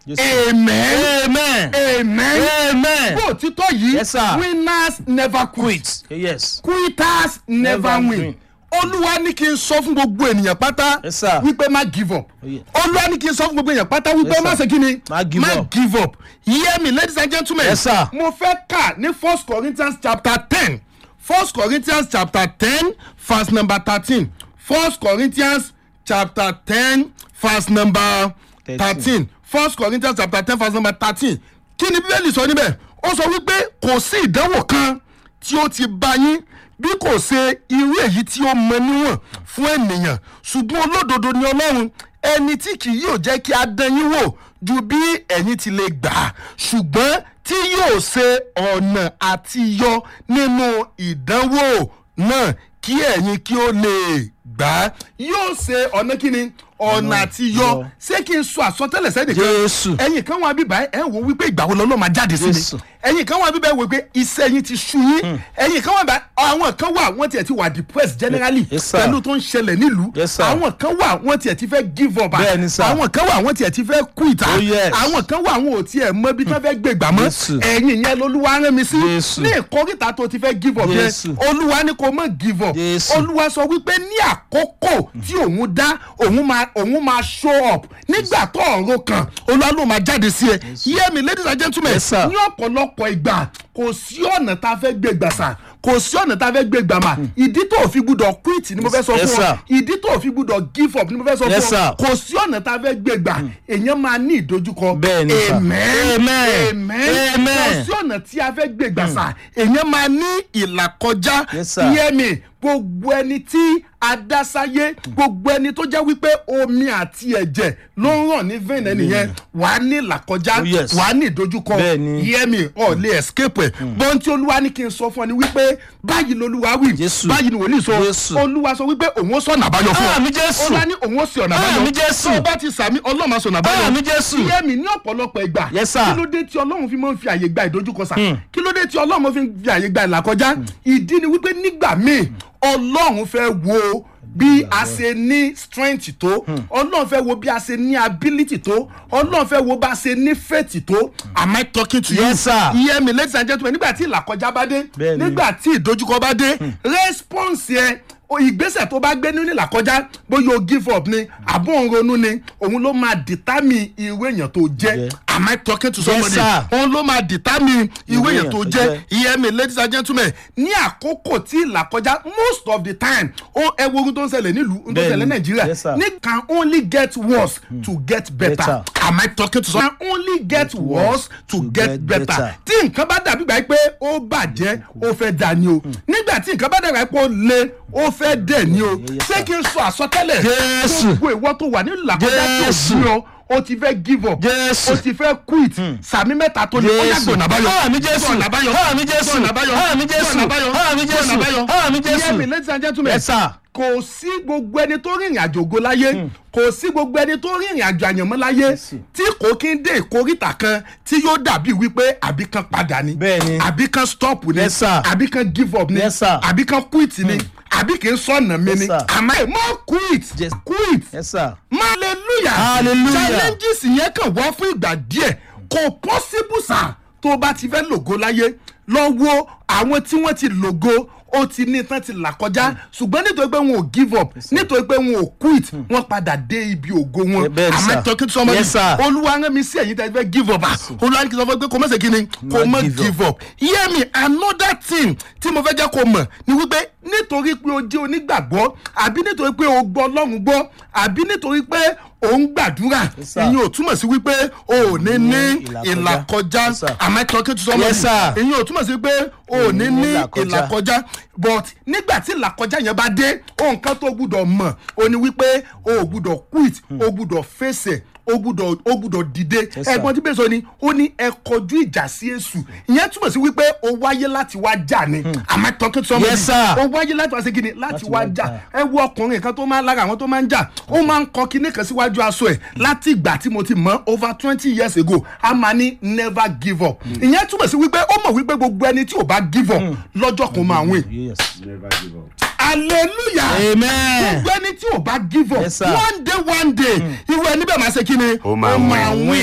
Yes, amen amen amen amen bó òtítọ́ yìí Yes, sir. winners never quit yes quitters never Never win win. olúwa ní kí n sọ fún gbogbo ènìyàn pátá Yes, sir. wípé má give up Oh, yeah. olúwa ní kí n sọ fún gbogbo ènìyàn pátá wípé Yes, má sir. ṣe kí ni Má give up. give up hear me ladies and gentlemen Yes, sir. mo fẹ́ kà ní first corinthians chapter ten first corinthians chapter ten verse number thirteen first corinthians chapter ten verse number thirteen first corinthians chapter ten verse number thirteen kí ni bíbélì sọ níbẹ̀ ó sọ wípé kò sí ìdánwò kan tí ó ti bá yín bí kò ṣe irú èyí tí ó mọ níwọ̀n fún ènìyàn ṣùgbọ́n olódodo ni ọlọ́run ẹni tí kì yóò jẹ́ kí a dán yín wò ju bí ẹ̀yin ti lè gbà á ṣùgbọ́n tí yóò ṣe ọ̀nà àti yọ nínú ìdánwò náà kí ẹ̀yin kí ó lè gbà á yóò ṣe ọ̀nà kí ni ọ̀nà àti yọ yọ. ṣé kí n sọ àsọtẹ́lẹ̀ sẹ́nìkan Jésù. ẹ̀yin kan wà bíbá ẹ̀ ń wo wípé ìgbà wo lọ́lọ́ máa jáde sí Jésù. mi ẹ̀yin kan wà bíbá ẹ̀ wò pé iṣẹ́ yín ti sú yín ẹ̀yin kan wà bá àwọn kan wà wọ́n tiẹ̀ ti wà depressed generally Yes, sir. pẹ̀lú tó ń ṣẹlẹ̀ nílùú Yes, sir. àwọn kan wà wọ́n tiẹ̀ ti fẹ́ give up Bẹ́ẹ̀ ni, sir. àwọn kan wà wọ́n tiẹ̀ ti fẹ́ quit Oh, yes. àwọn kan wà wọn ò tiẹ̀ mọ ibi tí wọ́n fẹ́ gbé gbà mọ́ Jésù. ẹ̀yin yẹn lolúwa rán mi sí Jésù. ní ìkórìtà tó ti fẹ́ give up yẹn Jésù. olúwa ní kò mọ̀ give up Jésù. olúwa sọ wípé ní àkókò tí òun dá òun máa òun máa show up nígbà tó ọ̀rọ̀ kan olúwa ló máa jáde sí ẹ hear me ladies and gentlemen Yes, sir. ní ọ̀pọ̀lọpọ̀ ìgbà kò sí ọ̀nà tá a fẹ́ gbé gbà sà kò sí ọ̀nà tá a fẹ́ gbé gbà mà ìdí tó o fi gbúdọ̀ quit ni mo fẹ́ sọ Yes, fún ọ sir. ìdí tó o fi gbúdọ̀ give up ni mo fẹ́ sọ Yes, fún ọ sir. kò sí ọ̀nà tá a fẹ́ gbé gbà èèyàn máa ní ìdojúkọ Bẹ́ẹ̀ ni, sir. amen Amen. amen Amen. kò sí ọ̀nà tí a fẹ́ gbé gbà sà èèyàn máa ní ìlàkọjá Yes, sir. hear me gbogbo ẹni tí adásáyé gbogbo ẹni tó jẹ́ wípé omi àti ẹ̀jẹ̀ ló ń ràn ní vein ẹnìyẹn wà á ní ìlàkọjá Oh, yes. wà á ní ìdojúkọ Bẹ́ẹ̀ni. hear me ọ̀ lè escape ẹ̀ bọ́n tí olúwa ní kí n sọ fún ọ ni wípé báyìí lolúwa wí Jésù. báyìí ni wòlíì sọ Jésù. olúwa sọ wípé òun ó sọ̀nà àbáyọ fún ọ Àmì Jésù. olúwa ní òun ó sì ọ̀nà àbáyọ Àmì Jésù. tó o bá ti sàmì ọlọ́run máa sọ̀nà àbáyọ Àmì Jésù. hear me ní ọ̀pọ̀lọpọ̀ ìgbà Yes, sir. kí ló dé tí ọlọ́run fi máa ń fi àyè gba ìdojúkọ sà kí ló dé tí ọlọ́run fi ń fi àyè gba ìlàkọjá ìdí ni wípé nígbà míì ọlọ́run fẹ́ wo bí a ṣe ní strength tó ọlọ́run fẹ́ wo bí a ṣe ní ability tó ọlọ́run fẹ́ wo bá a ṣe ní faith tó am I talking to you Yes, sir. hear me ladies and gentlemen nígbà tí ìlàkọjá bá dé Bẹ́ẹ̀ni. nígbà tí ìdojúkọ bá dé response yẹn o- ìgbésẹ̀ tó bá gbé nínú ìlàkọjá bóyá o give up ni àbọ̀ òun ronú ni òun ló máa determine irú èèyàn tó jẹ́ Yeah. am I talking to Yes, somebody sir. òun ló máa determine irú Irú èèyàn èèyàn tó tó jẹ́ jẹ́. hear me ladies and gentlemen ní àkókò tí ìlàkọjá most of the time ó ẹ wo ohun tó ń ṣẹlẹ̀ nílùú ohun tó ń ṣẹlẹ̀ Bẹ́ẹ̀ni. nàìjíríà Yes, sir. ní can only get worse to get better Better. am I talking to someone can only get worse to get get better better. tí nǹkan bá dàbí gbà pé ó bàjẹ́ ó fẹ́ dà ní o nígbà tí nǹkan bá dàbí pé ó le ó fẹ́ dẹ̀ ní o Yes, ṣé sir. kí n sọ àsọtẹ́lẹ̀ Jésù. gbogbo ìwọ tó wà nínú làkọjá tí ò Jésù. sí ọ o ti fẹ́ give up Jésù. o ti fẹ́ quit sàmì mẹ́ta tó ní ó yà gbọ̀nà báyọ̀ Àmì Jésù. gbọ̀nà báyọ̀ Àmì Jésù. gbọ̀nà báyọ̀ Àmì Jésù. gbọ̀nà báyọ̀ Àmì Jésù. gbọ̀nà báyọ̀ Àmì Jésù. Hear me, ladies and gentlemen Yes, sir. kò sí gbogbo ẹni tó rìnrìn àjò ògo láyé kò sí gbogbo ẹni tó rìnrìn àjò àyànmọ́ láyé tí kò kí ń dé ìkórìtà kan tí yóò dàbí wípé àbí kan padà ni Bẹ́ẹ̀ni. àbí kan stop ni Yes, sir. àbí kan give up ni Yes, sir. àbí kan quit ni àbí kì í sọ̀nà mi Yes, ni sir. àmọ́ ẹ̀ mọ́ quit Yes. quit yes sir. hallelujah Hallelujah. challenges yẹn kàn wá fún ìgbà díẹ̀ kò possible sà tó o bá ti fẹ́ lògo láyé lọ wo àwọn tí wọ́n ti lògo ó ti ní tán ti là kọjá ṣùgbọ́n nítorí pé wọn ò give up nítorí pé wọn ò quit wọ́n padà dé ibi ògo wọn Eh, bẹ́ẹ̀ ni, am I sir. talking to somebody Yes, sir. olúwa rán mi sí ẹ̀yin tẹ́ fẹ́ give up ah olúwa ní kí n sọ fún ẹ pé kò mọ̀ ṣe kí ni kò Má mọ̀ give up. give up hear me another thing tí mo fẹ́ jẹ́ kó mọ̀ ni wípé nítorí pé o jẹ́ onígbàgbọ́ àbí nítorí pé o gbọ́ ọlọ́run gbọ́ àbí nítorí pé o ń gbàdúrà Yes, sir. ìyẹn ò túmọ̀ sí wípé o ò ní ní ìlàkọjá. ìlàkọjá Yes, sir. am I talking to somebody Yes, sir. ìyẹn ò túmọ̀ sí pé o ò ní ní ìlàkọjá. ìlàkọjá but nígbà tí ìlàkọjá yẹn bá dé ohun kan tó gbúdọ̀ mọ̀ o ní wípé o ò gbúdọ̀ quit o gbúdọ̀ fèsì o gbúdọ̀ o gbúdọ̀ dìde Yes, sir. ẹ̀gbọ́n tí bẹ́ẹ̀ sọ ni ó ní ẹ kọjú ìjà sí èṣù ìyẹn túmọ̀ sí wípé o wáyé láti wá jà ni am I talking to somebody Yes, sir. o wáyé láti wá ṣe kíni láti wá jà ẹ wo ọkùnrin kan tó máa ń lára àwọn tó máa ń jà ó máa ń kọ kíní kan síwájú aṣọ ẹ láti ìgbà tí mo ti mọ over twenty years ago a máa ní never give up ìyẹn túmọ̀ sí wípé ó mọ̀ wípé gbogbo ẹni tí ò bá give up lọ́jọ́ kan máa win yes. Never give up. hallelujah amen. gbogbo ẹni tí ò bá give up Yes, sir. one day one day irú ẹni bẹ́ẹ̀ máa ṣe kíni Ó máa win. win